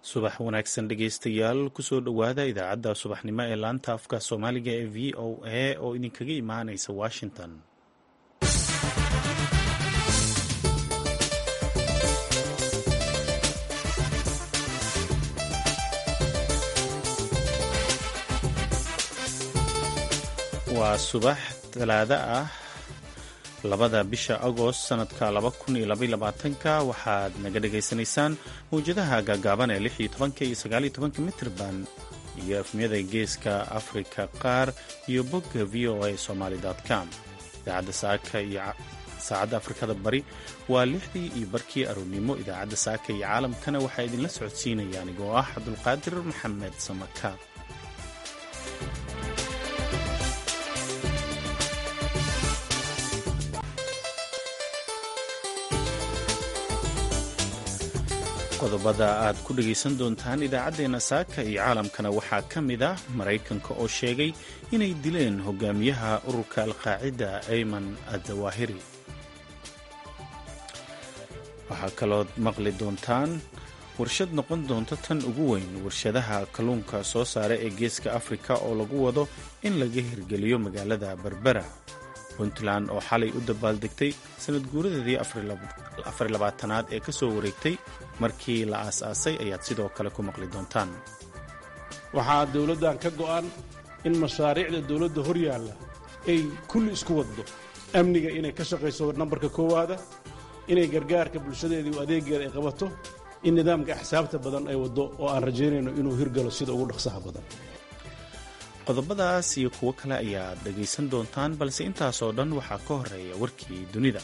subax wanaagsan dhegeystayaal kusoo dhowaada idaacadda subaxnimo ee laanta afka soomaaliga ee v o a oo idinkaga imaanaysa washington waa subax talaado ah labada bisha agost sanadka ka waxaad naga dhagaysanaysaan mawjadaha gaagaaban ee iyo mitrban iyo efmiyada geeska afrika qaar iyo bogga v o a somaly com idaacadda saaka iyo saacadda afrikada bari waa lixdii iyo barkii aroornimo idaacadda saaka iyo caalamkana waxaa idinla socodsiinaya anigoo ah cabdulqaadir maxamed samaka qodobada aad ku dhegaysan doontaan idaacaddeenna saaka iyo caalamkana waxaa ka mid ah maraykanka oo sheegay inay dileen hogaamiyaha ururka alqaacida ayman adawahiri waxaa kalood maqli doontaan warshad noqon doonta tan ugu weyn warshadaha kalluunka soo saara ee geeska afrika oo lagu wado in laga hirgeliyo magaalada berbera puntland oo xalay u dabaaldegtay sanad guuradeedii afarlabaatanaad ee ka soo wareegtay markii la aas-aasay ayaad sidoo kale ku maqli doontaan waxaa dowladdan ka go'an in mashaariicda dowladda hor yaalla ay kulli isku waddo amniga inay ka shaqayso nambarka koowaada inay gargaarka bulshadeedii u adeegeeda ay qabato in nidaamka axsaabta badan ay waddo oo aan rajaynayno inuu hirgalo sida ugu dhaqsaha badan qodobadaas iyo kuwo kale ayaad dhegaysan doontaan balse intaasoo dhan waxaa ka horeeya warkii dunida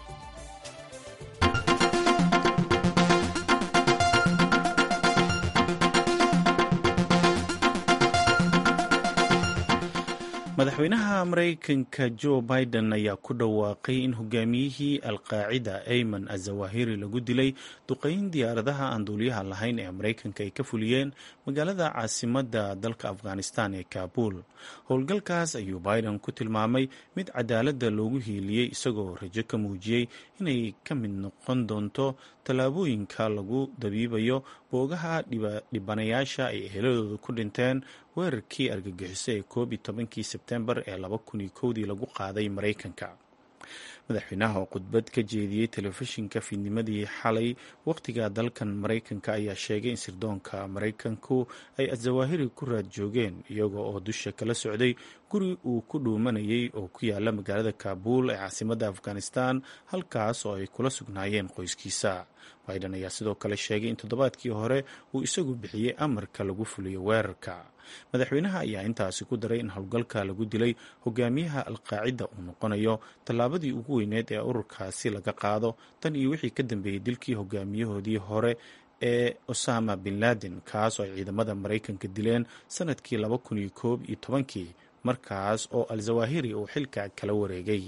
madaxweynaha maraykanka jo biden ayaa ku dhawaaqay in hogaamiyihii alqaacida ayman azawahiri lagu dilay duqayn diyaaradaha aan duuliyaha lahayn ee maraykanka ay ka fuliyeen magaalada caasimadda dalka afghanistan ee kaabul howlgalkaas ayuu biden ku tilmaamay mid cadaaladda loogu hiiliyey isagoo rajo ka muujiyey inay ka mid noqon doonto tallaabooyinka lagu dabiibayo boogaha dhibanayaasha ay eheladooda ku dhinteen weerarkii argagixiso ee koob iyo tobankii sebtembar ee laba kun iyo kowdii lagu qaaday maraykanka madaxweynaha oo khudbad ka jeediyey telefishinka fiidnimadii xalay wakhtiga dalkan maraykanka ayaa sheegay in sirdoonka maraykanku ay azawaahiri ku raad joogeen iyaga oo dusha kala socday guri uu ku dhuumanayay oo ku yaala magaalada kaabuul ee caasimadda afghanistan halkaas oo ay kula sugnaayeen qoyskiisa biden ayaa sidoo kale sheegay in toddobaadkii hore uu isagu bixiyey amarka lagu fuliyo weerarka madaxweynaha ayaa intaasi ku daray in howlgalka lagu dilay hogaamiyaha alqaacida uu noqonayo tallaabadii ugu weyneed ee ururkaasi laga qaado tan iyo wixii ka dambeeyey dilkii hogaamiyahoodii hore ee osama bin laden kaas oo ay ciidamada maraykanka dileen sanadkii laba kun iyo koob iyo tobankii markaas oo al-zawahiri uu xilka kala wareegay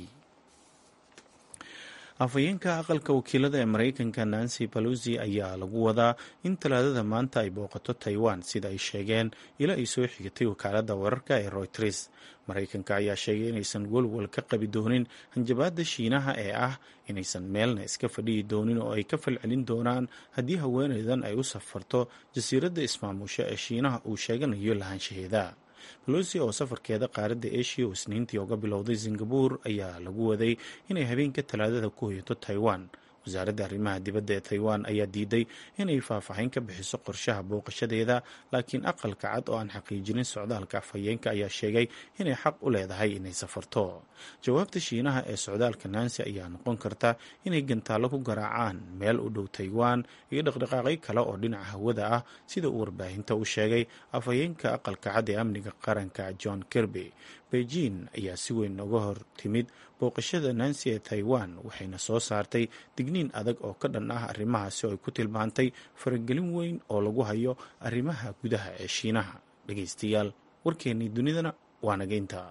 afhayeenka aqalka wakiilada ee maraykanka nancy balosi ayaa lagu wadaa in talaadada maanta ay booqato taiwan sida ay sheegeen ila ay soo xigatay wakaaladda wararka ee royters maraykanka ayaa sheegay inaysan walwal ka qabi doonin hanjabaadda shiinaha ee ah inaysan meelna iska fadhiyi doonin oo ay ka falcelin doonaan haddii haweeneydan ay u safarto jasiiradda ismaamusho ee shiinaha uu sheeganayo lahaanshaheeda balosi oo safarkeeda qaaradda eshiya oo isniintii uga bilowday singabur ayaa lagu waday inay habeenka talaadada ku hoyato taiwan wasaaradda arrimaha dibadda ee taiwan ayaa diiday inay faahfaahin ka bixiso qorshaha booqashadeeda laakiin aqalka cad oo aan xaqiijinin socdaalka afhayeenka ayaa sheegay inay xaq u leedahay inay safarto jawaabta shiinaha ee socdaalka nancy ayaa noqon karta inay gantaallo ku garaacaan meel u dhow taiwan iyo dhaqdhaqaaqyo kale oo dhinaca hawada ah sida uu warbaahinta u sheegay afhayeenka aqalka cad ee amniga qaranka john kirby beijing ayaa si weyn uga hor timid booqashada nancy ee taiwan waxayna soo saartay digniin adag oo ka dhan ah arrimahaasi oo ay ku tilmaantay faragelin weyn oo lagu hayo arrimaha gudaha ee shiinaha dhegaystayaal warkeennii dunidana waa naga intaa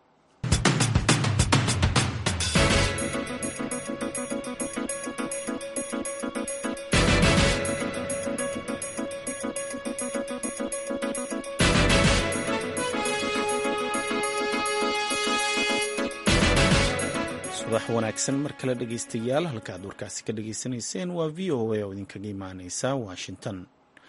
subax wanaagsan mar kale dhegaystayaal halka aad warkaasi ka dhageysanayseen waa v o a oo idinkaga imaaneysa washington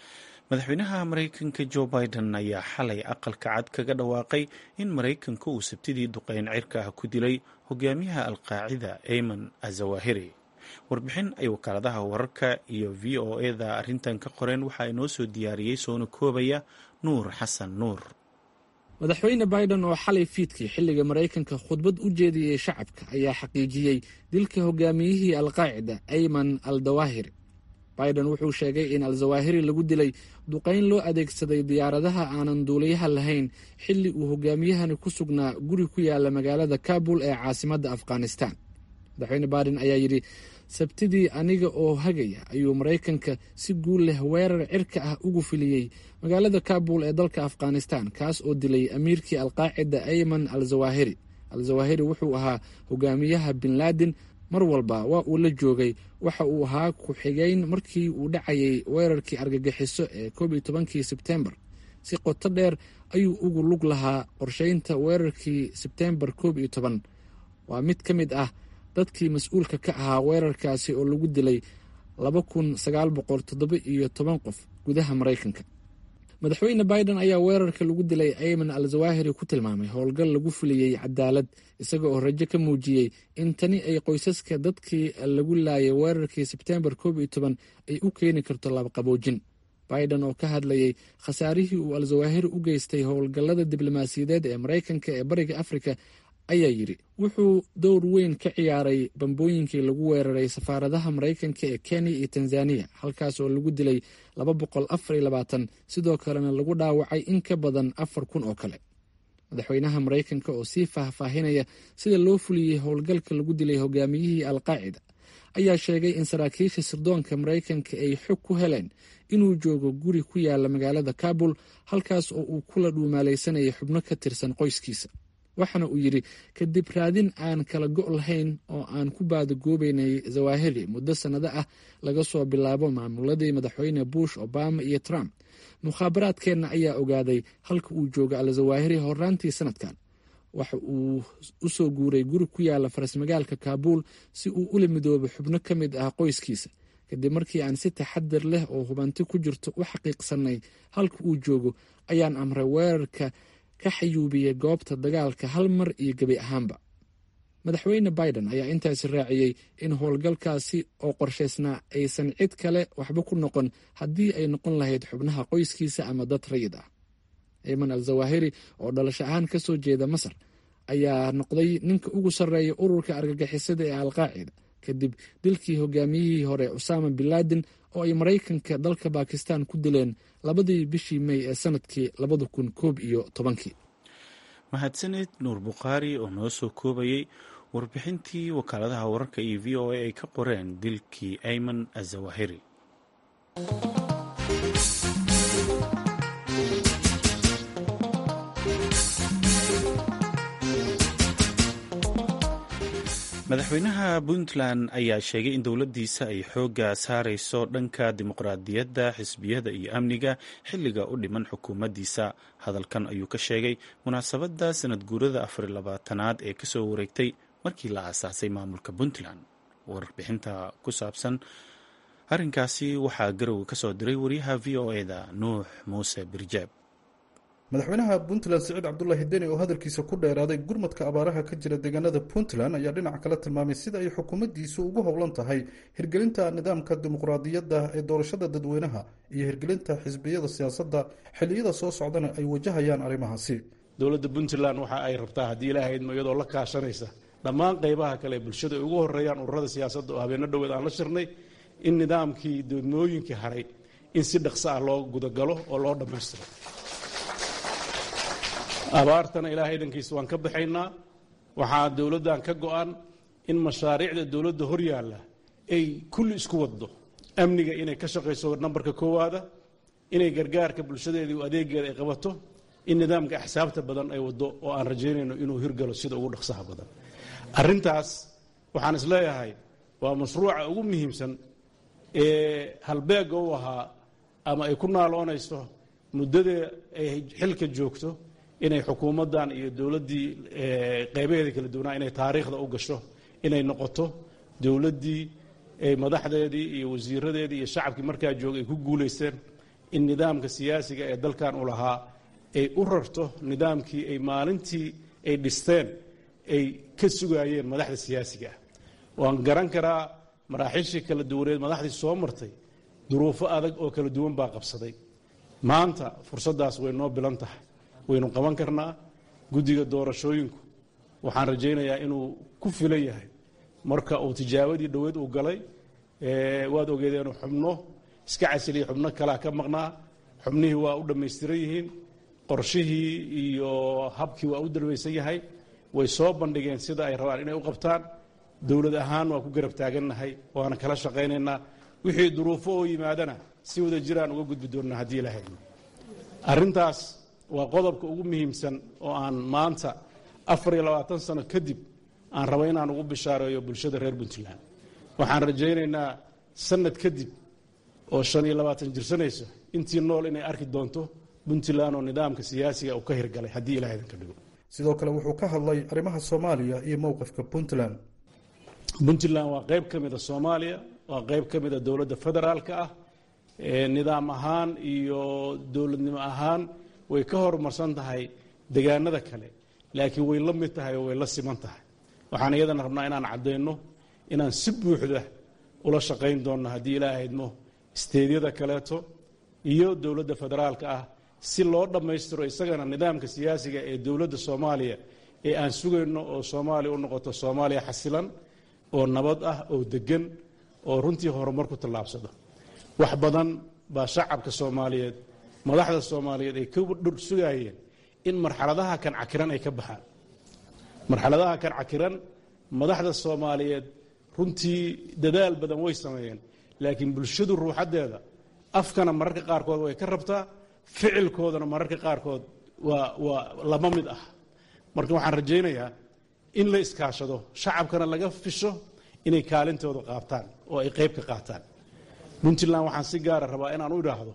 madaxweynaha maraykanka jo biden ayaa xalay aqalka cad kaga dhawaaqay in maraykanka uu sabtidii duqeyn cirka ah ku dilay hogaamiyaha alqaacida ayman azawahiri warbixin ay wakaaladaha wararka iyo v o eda arrintan ka qoreen waxaa inoo soo diyaariyey soona koobaya nuur xasan nuur madaxweyne biden oo xalay fiidkii xilliga maraykanka khudbad u jeediyey shacabka ayaa xaqiijiyey dilka hogaamiyihii alqaacida ayman al dawahiri biden wuxuu sheegay in al-zawahiri lagu dilay duqayn loo adeegsaday diyaaradaha aanan duuliyaha lahayn xilli uu hogaamiyahani ku sugnaa guri ku yaala magaalada kabul ee caasimadda afghanistan madaxweyne biden ayaa yidhi sabtidii aniga oo hagaya ayuu maraykanka si guul leh weerar cirka ah ugu filiyey magaalada kabul ee dalka afghanistan kaas oo dilay amiirkii alqaacida ayman al zawahiri al zawahiri wuxuu ahaa hogaamiyaha bin laden mar walba waa uu la joogay waxa uu ahaa ku-xigeyn markii uu dhacayay weerarkii argagixiso ee koob iyo tobankii sebtembar si qoto dheer ayuu ugu lug lahaa qorsheynta weerarkii sebtembar koob iyo toban waa mid ka mid ah dadkii mas-uulka ka ahaa weerarkaasi oo lagu dilay laba kun sagaal boqol toddoba iyo toban qof gudaha maraykanka madaxweyne biden ayaa weerarka lagu dilay ayman al zawahiri ku tilmaamay howlgal lagu fuliyey cadaalad isaga oo rajo ka muujiyey in tani ay qoysaska dadkii lagu laayay weerarkii sebtembar koob iyo toban ay u keeni karto labaqaboojin biden oo ka hadlayay khasaarihii uu al zawahiri u geystay howlgallada diblomaasiyadeed ee maraykanka ee bariga afrika ayaa yidhi wuxuu dowr weyn ka ciyaaray bambooyinkii lagu weeraray safaaradaha maraykanka ee kenya iyo tanzaniya halkaas oo lagu dilay laba boqol afar iyo labaatan sidoo kalena lagu dhaawacay in ka badan afar kun oo kale madaxweynaha maraykanka oo sii faahfaahinaya sida loo fuliyey howlgalka lagu dilay hogaamiyihii alqaacida ayaa sheegay in saraakiisha sirdoonka maraykanka ay xog ku heleen inuu joogo guri ku yaala magaalada kabul halkaas oo uu kula dhuumaalaysanayay xubno ka tirsan qoyskiisa waxaana uu yidhi kadib raadin aan kala go' lahayn oo aan ku baadagoobeynay zawahiri muddo sannado ah laga soo bilaabo maamuladii madaxweyne bush obama iyo trump mukhaabaraadkeenna ayaa ogaaday halka uu joogo al zawahiri horaantii sanadkan waxa uu u soo guuray guri ku yaala farasmagaalka kaabuul si uu ula midoobo xubno ka mid ah qoyskiisa kadib markii aan si taxadir leh oo hubanti ku jirto u xaqiiqsanay halka uu joogo ayaan amray weerarka ka xayuubiyey goobta dagaalka hal mar iyo gebi ahaanba madaxweyne biden ayaa intaasi raaciyey in howlgalkaasi oo qorshaysnaa aysan cid kale waxba ku noqon haddii ay noqon lahayd xubnaha qoyskiisa ama dad rayid ah ayman al zawahiri oo dhalasho ahaan ka soo jeeda masar ayaa noqday ninka ugu sarreeya ururka argagixisada ee alqaacida kadib dilkii hogaamiyihii hore usaama bin laden oo ay maraykanka dalka bakistan ku dileen labadii bishii mey ee sanadkii labada kun koob iyo tobankii mahadsaned nuur bukhaari oo noo soo koobayey warbixintii wakaaladaha wararka iyo v o a ay ka qoreen dilkii ayman azawahiri madaxweynaha puntland ayaa sheegay in dowladdiisa ay xoogga saarayso dhanka dimuqraadiyadda xisbiyada iyo amniga xilliga u dhiman xukuumaddiisa hadalkan ayuu ka sheegay munaasabadda sanad guurada afar labaatanaad ee kasoo wareegtay markii la aasaasay maamulka puntland warbixinta ku saabsan arrinkaasi waxaa garowe kasoo diray wariyaha v o e da nuux muuse birjaab madaxweynaha puntland siciid cabdulaahi deni oo hadalkiisa ku dheeraaday gurmadka abaaraha ka jira deegaanada puntland ayaa dhinaca kale tilmaamay sida ay xukuumaddiisu ugu howlan tahay hirgelinta nidaamka dimuqraadiyadda ee doorashada dadweynaha iyo hirgelinta xisbiyada siyaasadda xilliyada soo socdana ay wajahayaan arrimahaasi dowladda puntland waxa ay rabtaa haddii ilaahaydma iyadoo la kaashanaysa dhammaan qaybaha kale ee bulshada ay ugu horeeyaan ururada siyaasadda oo habeenno dhoweed aan la shirnay in nidaamkii degmooyinkii haray in si dhaqso ah loo gudagalo oo loo dhammaystiro abaartana ilaahay dhankiisa waan ka baxaynaa waxaa dowladdan ka go-an in mashaariicda dowladda hor yaalla ay kulli isku waddo amniga inay ka shaqayso nambarka koowaada inay gargaarka bulshadeedii adeegeeda ay qabato in nidaamka axsaabta badan ay waddo oo aan rajaynayno inuu hirgalo sida ugu dhaqsaha badan arrintaas waxaan is leeyahay waa mashruuca ugu muhiimsan ee halbeegga u ahaa ama ay ku naaloonayso muddadee ay xilka joogto inay xukuumaddan iyo dowladdii qeybaheeda kala duwanaa inay taariikhda u gasho inay noqoto dowladdii madaxdeedii iyo wasiiradeedii iyo shacabkii markaa joogay ay ku guulaysteen in nidaamka siyaasiga ee dalkan u lahaa ay u rarto nidaamkii ay maalintii ay dhisteen ay ka sugaayeen madaxda siyaasiga ah waan garan karaa maraaxiishii kala duwaneed madaxdii soo martay duruufo adag oo kala duwan baa qabsaday maanta fursaddaas way noo bilan tahay waynu qaban karnaa guddiga doorashooyinku waxaan rajaynayaa inuu ku filan yahay marka uu tijaabadii dhoweed uu galay waad ogeedeen xubno iska casiliya xubno kalea ka maqnaa xubnihii waa u dhammaystiran yihiin qorshihii iyo habkii waa u dalbaysan yahay way soo bandhigeen sida ay rabaan inay u qabtaan dowlad ahaan waa ku garab taagannahay waana kala shaqaynaynaa wixii duruufo oo yimaadana si wada jiraan uga gudbi doonnaa haddii ilahay arrintaas waa qodobka ugu muhiimsan oo aan maanta afar iyo labaatan sano kadib aan rabo inaan ugu bishaareeyo bulshada reer puntland waxaan rajaynaynaa sanad kadib oo shan iyo labaatan jirsanayso intii nool inay arki doonto puntland oo nidaamka siyaasiga uu ka hirgalay haddii ilahay idinka dhigo sidoo kale wuxuu ka hadlay arrimaha soomaaliya iyo mowqifka puntland puntland waa qayb ka mida soomaaliya waa qayb ka mida dowladda federaalka ah nidaam ahaan iyo dowladnimo ahaan way ka horumarsan tahay degaanada kale laakiin way la mid tahay oo way la siman tahay waxaan iyadana rabnaa inaan caddayno inaan si buuxda ula shaqayn doonno haddii ilaahaydmo isteedyada kaleeto iyo dowladda federaalka ah si loo dhammaystiro isagana nidaamka siyaasiga ee dowladda soomaaliya ee aan sugayno oo soomaaliya u noqoto soomaaliya xasilan oo nabad ah oo deggan oo runtii horumar ku tallaabsado wax badan baa shacabka soomaaliyeed madaxda soomaaliyeed ay ka dhur sugaayeen in marxaladaha kan cakiran ay ka baxaan marxaladaha kan cakiran madaxda soomaaliyeed runtii dadaal badan way sameeyeen laakiin bulshadu ruuxaddeeda afkana mararka qaarkood way ka rabtaa ficilkoodana mararka qaarkood waa waa lama mid ah marka waxaan rajaynayaa in la iskaashado shacabkana laga fisho inay kaalintooda qaabtaan oo ay qayb ka qaataan puntland waxaan si gaara rabaa inaan u idhaahdo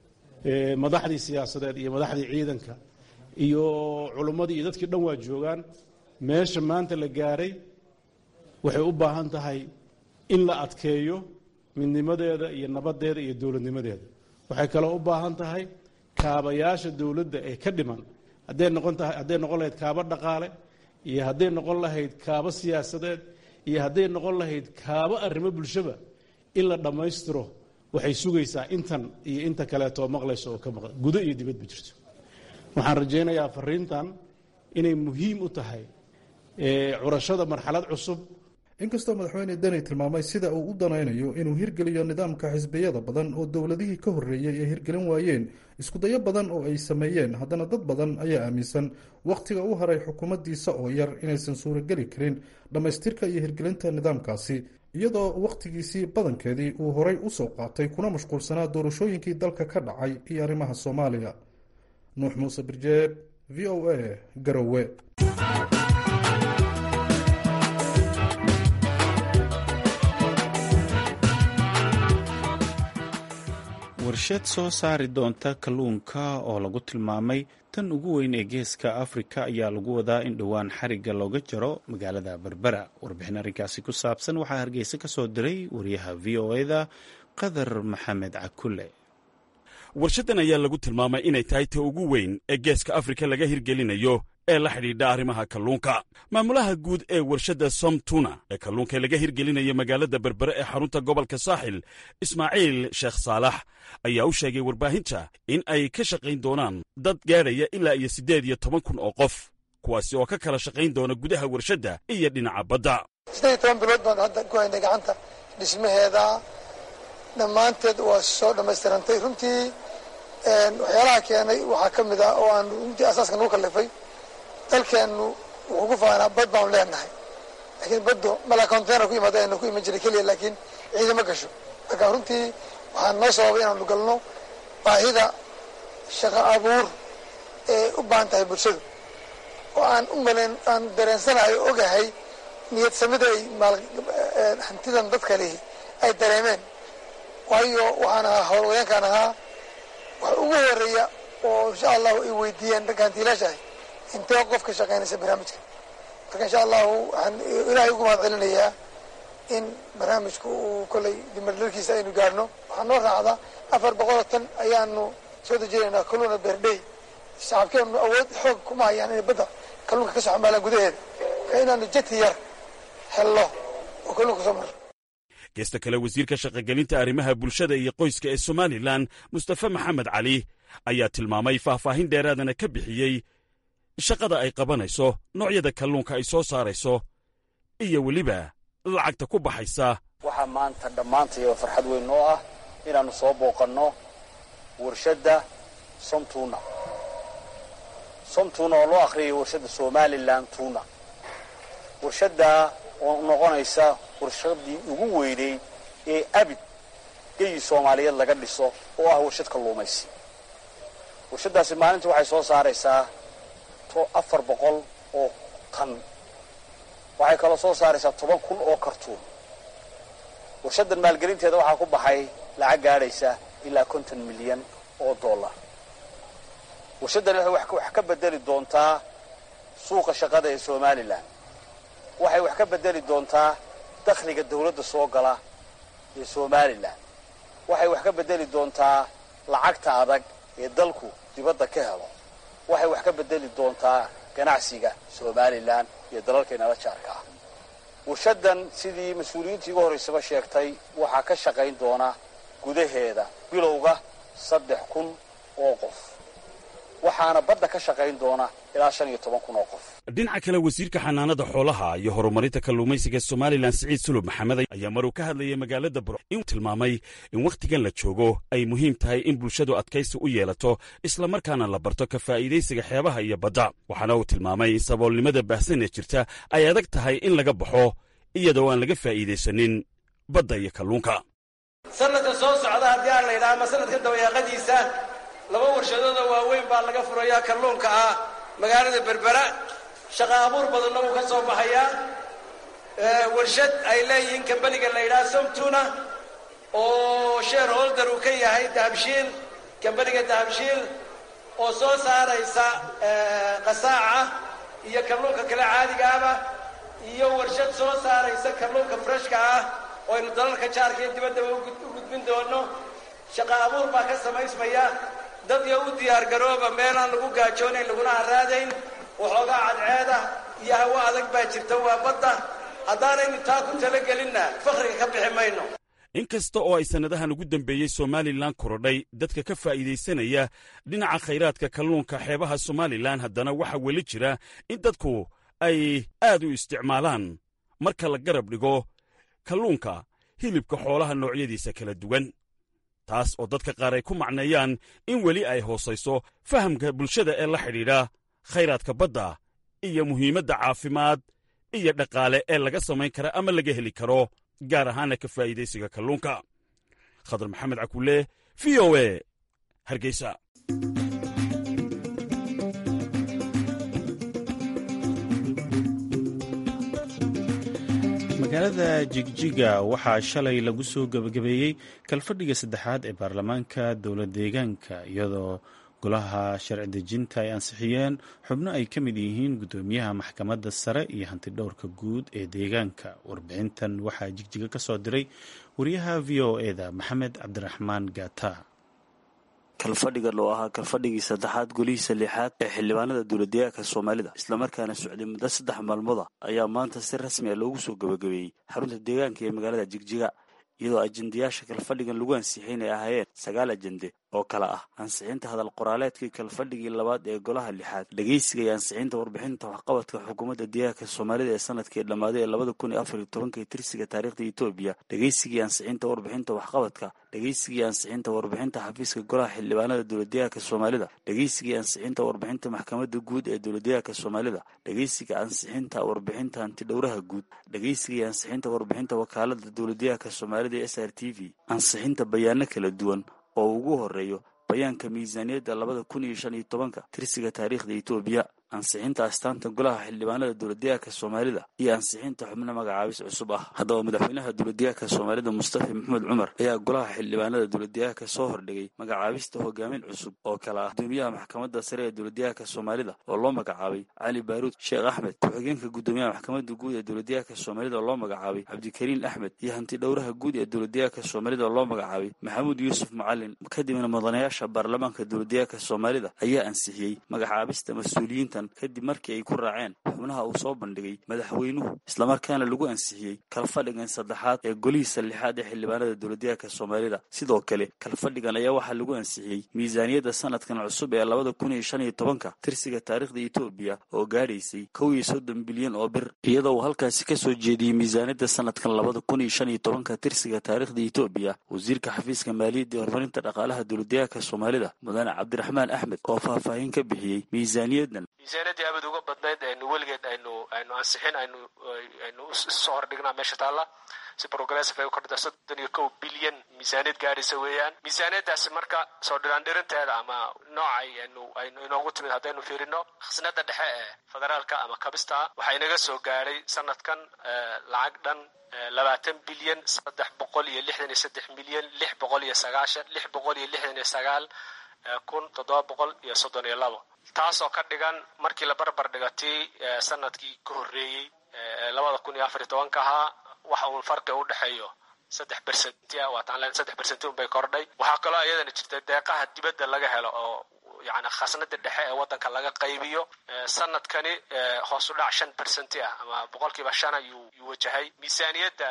madaxdii siyaasadeed iyo madaxdii ciidanka iyo culummadii iyo dadkii dhan waa joogaan meesha maanta la gaaray waxay u baahan tahay in la adkeeyo midnimadeeda iyo nabaddeeda iyo dowladnimadeeda waxay kaloo u baahan tahay kaabayaasha dowladda ee ka dhiman hadday noqon tahay hadday noqon lahayd kaabo dhaqaale iyo hadday noqon lahayd kaabo siyaasadeed iyo hadday noqon lahayd kaabo arrimo bulshaba in la dhammaystiro waxay sugaysaa intan iyo inta kaleetoo maqlayso oo ka maqla gudo iyo dibadba jirto waxaan rajaynayaa fariintan inay muhiim u tahay curashada marxalad cusub inkastoo madaxweyne deni tilmaamay sida uu u danaynayo inuu hirgeliyo nidaamka xisbiyada badan oo dowladihii ka horreeyey ay hirgelin waayeen iskudayo badan oo ay sameeyeen haddana dad badan ayaa aaminsan wakhtiga u haray xukuumaddiisa oo yar inaysan suurageli karin dhammaystirka iyo hirgelinta nidaamkaasi iyadoo wakhtigiisii badankeedii uu horay u soo qaatay kuna mashquulsanaa doorashooyinkii dalka ka dhacay iyo arrimaha soomaaliya nuux muuse birjeeb v o a garowe warshad soo saari doonta kalluunka oo lagu tilmaamay tan ugu weyn ee geeska afrika ayaa lagu wadaa in dhowaan xarigga looga jaro magaalada berbera warbixin arrinkaasi ku saabsan waxaa hargeysa ka soo diray wariyaha v o eda qadar maxamed cakule warshaddan ayaa lagu tilmaamay inay tahay ta ugu weyn ee geeska afrika laga hirgelinayo ee la xidhiidha arrimaha kalluunka maamulaha guud ee warshadda somtuna ee kalluunka laga hirgelinayo magaalada berbere ee xarunta gobolka saaxil ismaaciil sheekh saalax ayaa u sheegay warbaahinta in ay ka shaqayn doonaan dad gaadhaya ilaa iyo siddeed iyo toban kun oo qof kuwaasi oo ka kala shaqayn doona gudaha warshadda iyo dhinaca badda siddeed iyo toban bilood baan hadda ku haynay gacanta dhismaheeda dhammaanteed waa soo dhammaystirantay runtii waxyaalaha keenay waxaa ka mid ah oo aan runtii asaaska nagu kallifay dalkeennu wuxuu ku faanaa bad baanu leenahay laakiin baddu mala container ku yimaada aynu ku iman jiray keliya laakiin ciidama gasho marka runtii waxaa noo sababay inaanu galno baahida shaqo abuur ee u baahan tahay bulshadu oo aan u malayn aan dareensanahay oo ogahay niyad samida ay hantidan dadka lihi ay dareemeen waayo waxaan ahaa howlwayaankaan ahaa wax ugu horeeya oo insha allahu ay weydiiyeen ragga hantiilaashahay intee qof ka shaqaynaysa barnaamijka marka insha allahu waxaan ilaahay ugu mahad celinayaa in barnaamijku uu kollay dimardarkiisa aynu gaarhno waxaa noo raacda afar boqoloo tan ayaanu soo dejinaynaa kalluuna beerdhey shacabkeenu awood xoog kuma hayaan inay badda kalluunka ka soo xambaalaan gudaheeda ka inaanu jeti yar hello oo kalluunka soo maro geesta kale wasiirka shaqogelinta arrimaha bulshada iyo qoyska ee somalilan mustafe maxamed cali ayaa tilmaamay faahfaahin dheeraadana ka bixiyey shaqada ay qabanayso noocyada kalluunka ay soo saarayso iyo weliba lacagta ku baxaysa waxaa maanta dhammaantayaba farxad weyn noo ah inaannu soo booqanno warshadda somtuna somtuna oo loo akhriyay warshadda somalilan tuna warshaddaa oo noqonaysa warshaddii ugu weynayd ee abid geyi soomaaliyeed laga dhiso oo ah warshad kalluumaysi warshaddaasi maalintii waxay soo saaraysaa afar boqol oo tan waxay kaloo soo saaraysaa toban kun oo kartuun warshaddan maalgelinteeda waxaa ku baxay lacag gaadhaysa ilaa konton milyan oo dollar warshaddani waxay wax ka bedeli doontaa suuqa shaqada ee somalilan waxay wax ka bedeli doontaa dakhliga dawladda soo gala ee somalilan waxay wax ka bedeli doontaa lacagta adag ee dalku dibadda ka helo waxay wax ka bedeli doontaa ganacsiga somalilan iyo dalalkaynala jaarka ah warshaddan sidii mas-uuliyiintii ugu horraysaba sheegtay waxaa ka shaqayn doona gudaheeda bilowga saddex kun oo qof waxaana badda ka shaqayn doona ilaa shan iyo toban kun oo qof dhinaca kale wasiirka xanaanada xoolaha iyo horumarinta kalluumaysiga somalilan siciid sulub maxamed ayaa maruu ka hadlayay magaalada bur inuu tilmaamay in wakhtigan la joogo ay muhiim tahay in bulshadu adkaysi u yeelato islamarkaana la barto ka faa'iidaysiga xeebaha iyo badda waxaana uu tilmaamay in saboolnimada baahsan ee jirta ay adag tahay in laga baxo iyadoo aan laga faa'iidaysanin badda iyo kalluunka sanadka soo socda haddii aan la yidhaha ama sanadka dabayaaqadiisa laba warshadooda waaweyn baa laga furayaa kalluunka ah magaalada berbera shaqa abuur badanna wuu ka soo baxayaa warshad ay leeyihiin kambaniga la yidhaha somtuna oo share holder uu ka yahay dahabshiil kambaniga dahabshiil oo soo saaraysa qasaaca iyo kalluunka kale caadigaaba iyo warshad soo saaraysa kalluunka freshka ah oo aynu dalalka jaarka iyo dibaddaba u gudbin doono shaqa abuur baa ka samaysmaya dad yo u diyaargarooba meelaan lagu gaajoonayn laguna haraadayn waxoogaa cadceeda iyo hawo adag baa jirta waa badda haddaanaynu taa ku talagelinna fakhriga ka bixi mayno in kasta oo ay sannadahan ugu dambeeyey somalilan korodhay dadka ka faa'iidaysanaya dhinaca khayraadka kalluunka xeebaha somalilan haddana waxaa weli jira in dadku ay aad u isticmaalaan marka la garab dhigo kalluunka hilibka xoolaha noocyadiisa kala duwan taas oo dadka qaar ay ku macneeyaan in weli ay hoosayso fahamka bulshada ee la xidhiidha khayraadka badda iyo muhiimadda caafimaad iyo dhaqaale ee laga samayn kara ama laga heli karo gaar ahaana ka faa'iidaysiga kalluunka khadar maxamed cakulle v o e hargeysa magaalada jigjiga waxaa shalay lagu soo gebagabeeyey kalfadhiga saddexaad ee baarlamaanka dowlad deegaanka iyadoo golaha sharci dejinta ay ansixiyeen xubno ay ka mid yihiin guddoomiyaha maxkamadda sare iyo hantidhowrka guud ee deegaanka warbixintan waxaa jigjiga ka soo diray wariyaha v o eda maxamed cabdiraxmaan gata kalfadhigan oo ahaa kalfadhigii saddexaad golihiisa lixaad ee xildhibaanada dowladdeegaanka soomaalida islamarkaana socday muddo saddex maalmooda ayaa maanta si rasmi a loogu soo gabagabeeyey xarunta deegaanka ee magaalada jigjiga iyadoo ajendayaasha kalfadhigan lagu ansixin ay ahaayeen sagaal ajende oo kale ah ansixinta hadal qoraaleedkii kalfadhigii labaad ee golaha lixaad dhegeysiga iyo ansixinta warbixinta waxqabadka xukuumadda deegaanka soomaalida ee sanadkii dhammaaday ee labada kun iyo afar iyo tobanka tirsiga taariikhda etoobiya dhegeysigii ansixinta warbixinta waxqabadka dhegeysigii ansixinta warbixinta xafiiska golaha xildhibaanada dowladdeegaanka soomaalida dhegeysigii ansixinta warbixinta maxkamadda guud ee dowladdeegaanka soomaalida dhegeysiga ansixinta warbixinta hantidhowraha guud dhegeysigii ansixinta warbixinta wakaalada dowladdeegaanka soomaalida ee s r t v ansixinta bayaano kala duwan oo ugu horeeyo bayaanka miisaaniyadda labada kun iyo shan iyo tobanka tirsiga taariikhda etoobiya ansixinta astaanta golaha xildhibaanada dowladdeegaanka soomaalida iyo ansixinta xubno magacaabis cusub ah haddaba madaxweynaha dowladdeegaanka soomaalida mustafa maxamed cumar ayaa golaha xildhibaanada dowladdeegaanka soo hordhigay magacaabista hogaamin cusub oo kale ah gudoomiyaha maxkamadda sare ee dowladdeegaanka soomaalida oo loo magacaabay cali baaruud sheekh axmed ku-xigeenka gudoomiyaha maxkamadda guud ee dowladdeegaanka soomaalida oo loo magacaabay cabdikariin axmed iyo hanti dhowraha guud ee dowladdeegaanka soomaalida oo loo magacaabay maxamuud yuusuf macalin kadibna mudanayaasha baarlamaanka dowladdeegaanka soomaalida ayaa ansixiyey magacaabista mas-uuliyiintan kadib markii ay ku raaceen xubnaha uu soo bandhigay madaxweynuhu islamarkaana lagu ansixiyey kalfadhigan saddexaad ee golihiisa lixaad ee xildhibaanada dowladdeegaanka soomaalida sidoo kale kalfadhigan ayaa waxaa lagu ansixiyey miisaaniyadda sanadkan cusub ee labada kun iyo shan iyo tobanka tirsiga taariikhda etoobiya oo gaadhaysay kow iyo soddon bilyan oo bir iyadoo uu halkaasi ka soo jeediyey miisaaniyadda sanadkan labada kun iyo shan iyo tobanka tirsiga taariikhda etoobiya wasiirka xafiiska maaliyadda ee horumarinta dhaqaalaha dowladdeegaanka soomaalida mudane cabdiraxmaan axmed oo faahfaahin ka bixiyey miisaaniyaddan miisaaniyaddii abad uga badnayd aynu weligeed aynu aynu ansixin aynu aynu soo hordhignaa meesha taalla si progressive ay u kordhida soddon iyo kow bilyan miisaaniyad gaadhaysa weeyaan miisaaniyaddaasi marka soo dhiraandhirinteeda ama noocay aynu aynu inoogu timid haddaynu fiirino khasnada dhexe ee federaalka ama kabista waxaa inaga soo gaadhay sanadkan lacag dhan labaatan bilyan saddex boqol iyo lixdan iyo saddex milyan lix boqol iyo sagaashan lix boqol iyo lixdan iyo sagaal kun toddoba boqol iyo soddon iyo labo taasoo ka dhigan markii la barbar dhigatii sanadkii ka horreeyey labada kun iyo afar iyo tobanka ahaa waxa uun farqi u dhexeeyo saddex bersenti ah waataan len saddex bersenti un bay kordhay waxaa kaloo iyadana jirta deeqaha dibadda laga helo oo yani khasnada dhexe ee waddanka laga qaybiyo sanadkani hoos u dhac shan bersenti ah ama boqolkiiba shan ayuu yuu wajahay miisaaniyadda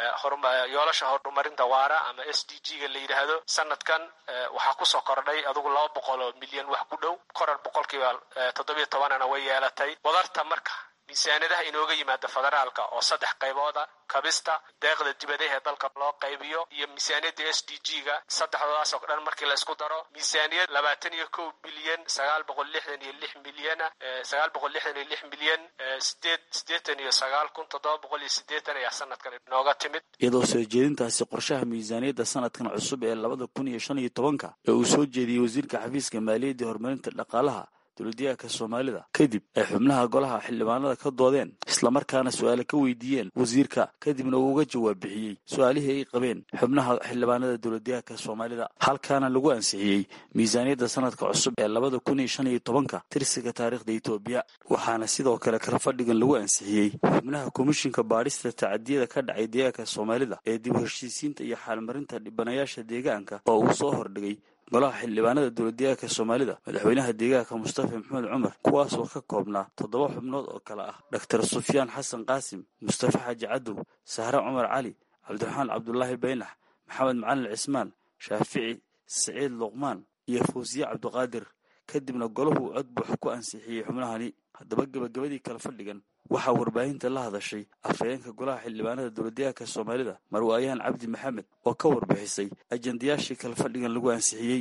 yoolasha horumarinta waara ama s d g ga la yidhaahdo sanadkan waxaa kusoo kordhay adugu laba boqol oo milyan wax ku dhow korar boqolkiiba toddobiyo tobanana way yeelatay wadarta marka miisaaniyadaha inooga yimaada federaalka oo saddex qaybooda kabista deeqda dibadaha ee dalka loo qaybiyo iyo miisaaniyadda s d g ga saddexdoodaas oo dhan markii la isku daro miisaaniyad labaatan iyo kow bilyan sagaal boqol lixdan iyo lix milyana sagaal boqol lixdan iyo lix milyan sideed siddeetan iyo sagaal kun toddoba boqol iyo siddeetan ayaa sanadkan inooga timid iyadoo soo jeedintaasi qorshaha miisaaniyadda sanadkan cusub ee labada kun iyo shan iyo tobanka ee uu soo jeediyey wasiirka xafiiska maaliyadda horumarinta dhaqaalaha dowladdeegaanka soomaalida kadib ay xubnaha golaha xildhibaanada ka doodeen islamarkaana su-aale ka weydiiyeen wasiirka kadibna uu uga jawaab bixiyey su-aalihii ay qabeen xubnaha xildhibaanada dowladdeegaanka soomaalida halkaana lagu ansixiyey miisaaniyadda sanadka cusub ee labada kun iyo shan iyo tobanka tirsiga taariikhda etoobiya waxaana sidoo kale kala fadhigan lagu ansixiyey xubnaha komishinka baadhista tacadiyada ka dhacay deegaanka soomaalida ee dib u heshiisiinta iyo xaalmarinta dhibanayaasha deegaanka oo uu soo hordhigay golaha xildhibaanada dowladdeegaanka soomaalida madaxweynaha deegaanka mustafa maxamed cumar kuwaas oo ka koobnaa toddoba xubnood oo kale ah doctor sufyaan xasan qaasim mustafa xaaji cadow sahre cumar cali cabdiraxmaan cabdulaahi baynax maxamed macalin cismaan shaafici siciid luqmaan iyo fawsiye cabdiqaadir kadibna golahu cod buux ku ansixiyey xubnahani haddaba gebagabadii kala fadhigan waxaa warbaahinta la hadashay afhayeenka golaha xildhibaanada dowladdeegaanka soomaalida marwaayaan cabdi maxamed oo ka warbixisay ajandayaashii kala fadhigan lagu ansixiyey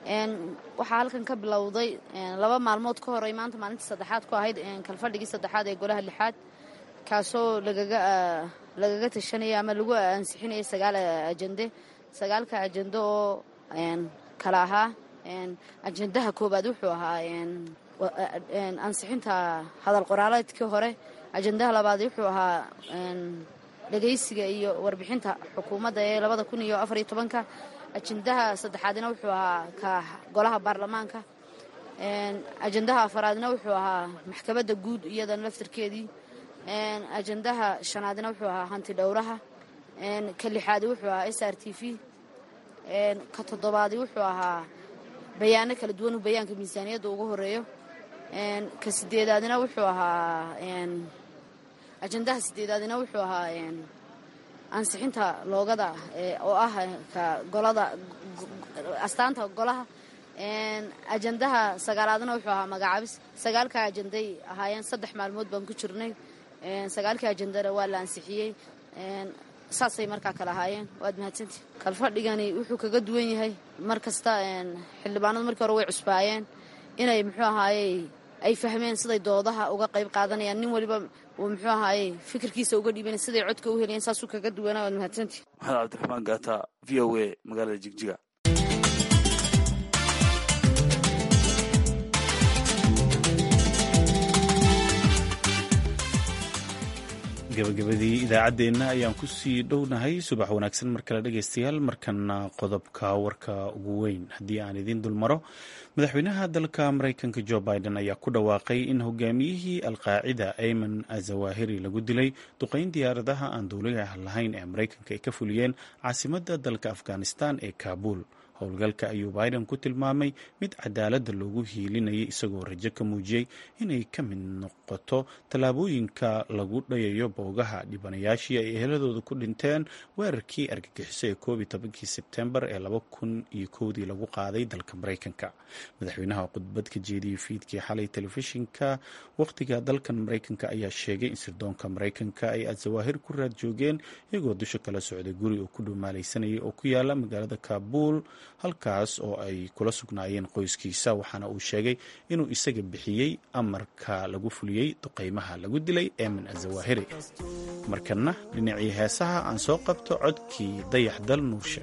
waxaa halkan ka bilowday laba maalmood ka horay maanta maalintii saddexaad ku ahayd kalfadhigii saddexaad ee golaha lixaad kaasoo lagaga lagaga tashanaya ama lagu ansixinaya sagaal ajende sagaalka ajende oo kala ahaa ajendaha koowaad wuxuu ahaa ansixinta hadal qoraaleedkii hore ajendaha labaad wuxuu ahaa dhegaysiga iyo warbixinta xukuumadda ee labada kun iyo afar iyo tobanka ajendaha saddexaadna wuxuu ahaa ka golaha baarlamaanka ajendaha afaraadna wuxuu ahaa maxkamadda guud iyadan laftarkeedii ajendaha shanaadna wuxuu ahaa hanti dhowraha ka lixaadi wuxuu ahaa s r t v ka toddobaadi wuxuu ahaa bayaano kala duwan bayaanka miisaaniyadda ugu horeeyo ka sideedaadna wuxuu ahaa ajendaha sideedaadna wuxuu ahaa ansixinta loogada oo ah ka golada astaanta golaha ajendaha sagaalaadna wuxuu ahaa magacaabis sagaalka ajenday ahaayeen saddex maalmood baan ku jirnay sagaalkii ajendana waa la ansixiyey saasay markaa kale ahaayeen waad mahadsantii kalfadhigani wuxuu kaga duwan yahay mar kasta xildhibaanadu markii hore way cusbaayeen inay muxuu ahaayey ay fahmeen siday doodaha uga qayb qaadanayaan nin waliba uu muxuu ahaayey fikirkiisa uga dhiiban siday codka u helayeen saasuu kaga duwanaa waad mahadsantii maxamed cabdiraxmaan gaata v o a magaalada jigjiga gabagabadii idaacaddeenna ayaan ku sii dhownahay subax wanaagsan mar kale dhegaystayaal markana qodobka warka ugu weyn haddii aan idiin dulmaro madaxweynaha dalka maraykanka jo biden ayaa ku dhawaaqay in hogaamiyihii alqaacida ayman azawahiri lagu dilay duqeyn diyaaradaha aan duuliyaha lahayn ee maraykanka ay ka fuliyeen caasimadda dalka afghanistan ee kaabul howlgalka ayuu biden ku tilmaamay mid cadaaladda loogu hiilinayay isagoo rajo ka muujiyey inay ka mid noqoto tallaabooyinka lagu dhayayo boogaha dhibanayaashii ay eheladooda ku dhinteen weerarkii argagixiso ee koob iyo tobankii sebtembar ee laba kun iyo kowdii lagu qaaday dalka maraykanka madaxweynaha khudbad ka jeediyey fiidkii xalay telefishinka wakhtiga dalkan maraykanka ayaa sheegay in sirdoonka maraykanka ay azawaahir ku raad joogeen iyagoo dusha kala socday guri oo ku dhumaalaysanayay oo ku yaala magaalada kaabul halkaas oo ay kula sugnaayeen qoyskiisa waxaana uu sheegay inuu isaga bixiyey amarka lagu fuliyey duqeymaha lagu dilay eemin azawahiri markana dhinacii heesaha aan soo qabto codkii dayax dal nuurshe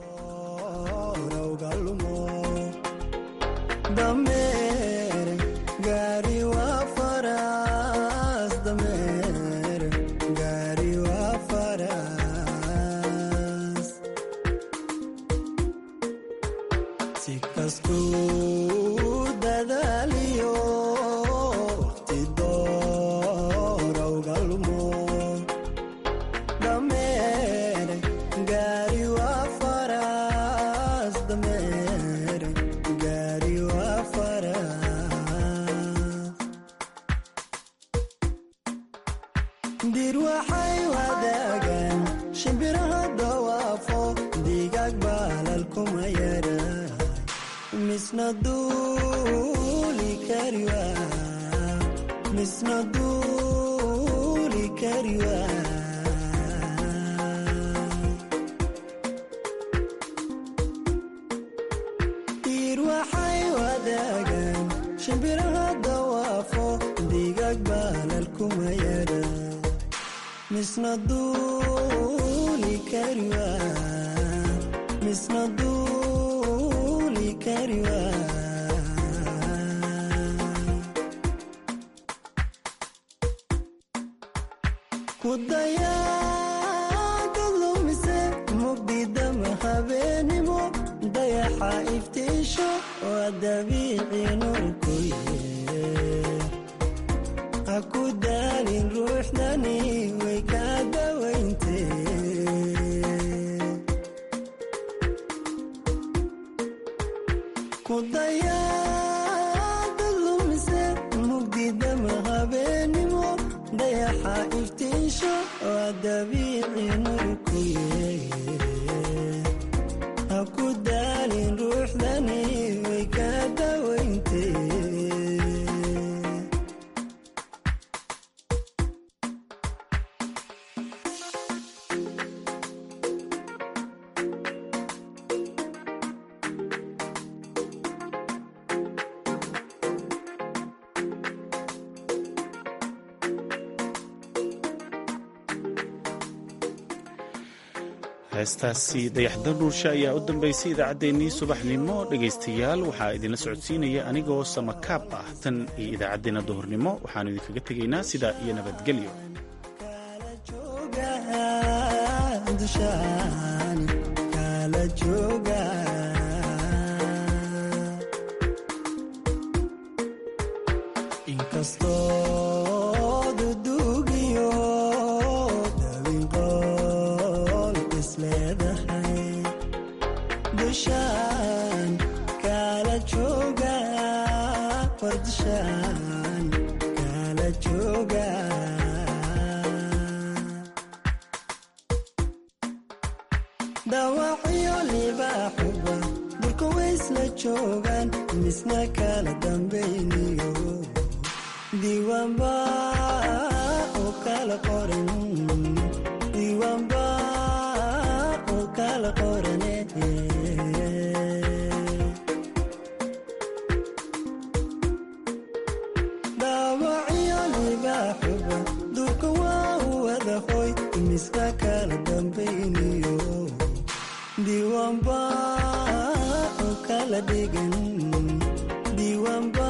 heestaasi dayaxda dhuurshe ayaa u dambaysay idaacaddeenii subaxnimo dhegaystayaal waxaa idinla socodsiinaya anigoo samakaab ah tan iyo idaacaddeenna duhurnimo waxaanu idinkaga tegaynaa sidaa iyo nabadgelyo dhaawacyo libaaxuba durka waysla joogaan misna kala dambayniyo diiwaanba oo kala qoran diiwaanba oo kala qorane dhaawacyo libaaxuba durka waa u wada hoy misna kala dambayniyo diiwaanba oo kala dhigan diiwaanba